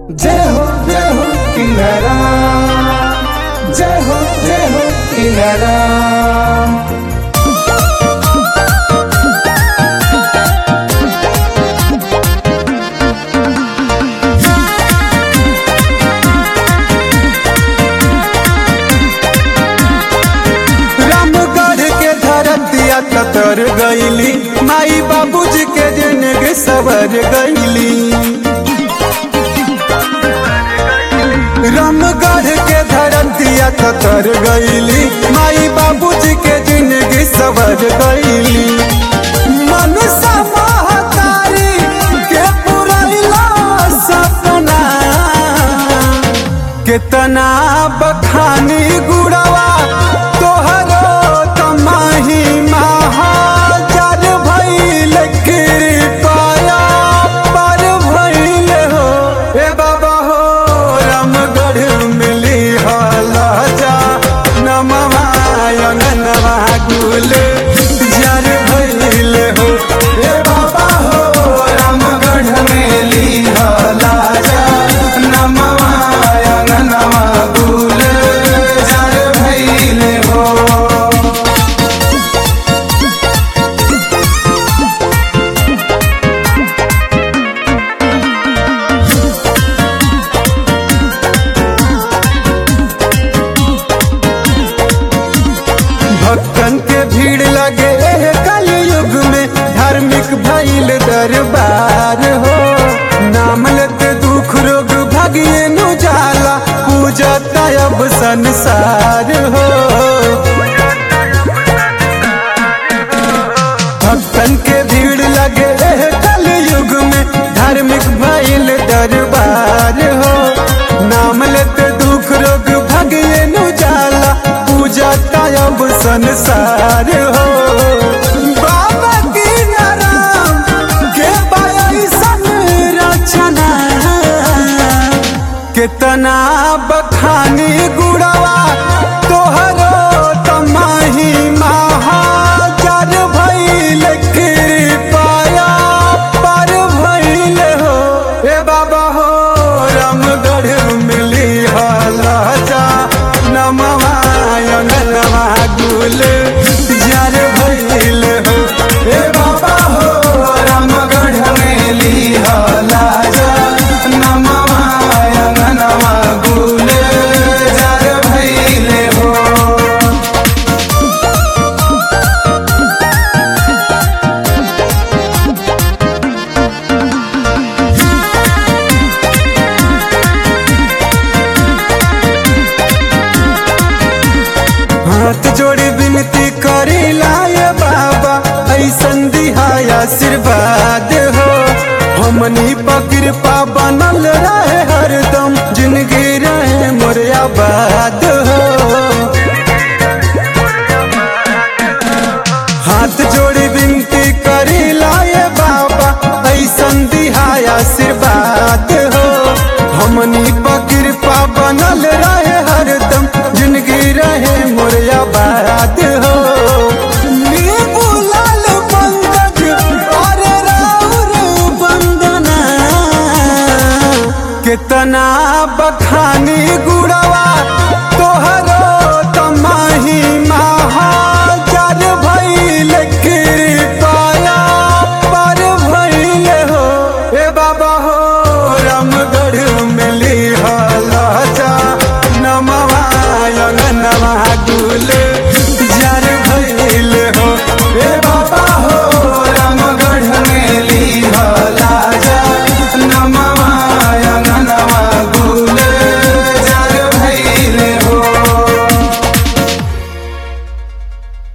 जय हो जय हो किनारा जय हो जय हो किनारा रामगढ़ के धरतिया कतर गईली माई बाबूजी के जिंदगी सवर गईली रामगढ़ के धरतिया कतर गईली माई बाबूजी के जिंदगी सवर गईली मनुष्य महतारी के पुरैला सपना कितना बखानी गुड़वा तोहरो तमाही महाजर भइल कृपया पर भइल हो ए बाबा हो रामगढ़ मिली हला जा नमवायन नवा गुल जर भइल हो ए बाबा हो रामगढ़ मिली हला जा नमवायन नवा गुल जर भइल हो भक्तन के भीड़ लगे एह कलयुग में धार्मिक भइल दरबार हो नाम लेते दुख रोग भागिए नु जाला पूजता अब संसार हो भक्तन के भीड़ लगे एह कलयुग में धार्मिक भइल दरबार हो नाम लेते दुख रोग भागिए नु जाला पूजा अब संसार हो बाबा की नाराम के बायसन रचना कितना बखानी गुड़वा तोहरो तमाही महाजर भइल कृपया पर भइल हो ए बाबा हो रामगढ़ मिली हला जा नमवायन नवा गुल जर भइल हो ए बाबा हो रामगढ़ मिली हला जा नमवायन नवा गुल जर भइल हो हाथ जोड़ी विनती करेला ये बाबा ऐसन दिहाय आशीर्वाद हो हमनी पर कृपा बनल रहे हरदम जिंदगी रहे मोर आबाद हो हाथ जोड़ी विनती करेला ये बाबा ऐसन दिहाय आशीर्वाद हो हमनी पर कृपा बनल रहे हरदम जिंदगी रहे मोर आबाद हो नींबू लाल पंकज और राउर वंदना कितना बखानी गुड़वा तोहरो तमाही महाजर भइल कृपया पर भइल हो ए बाबा हो रामगढ़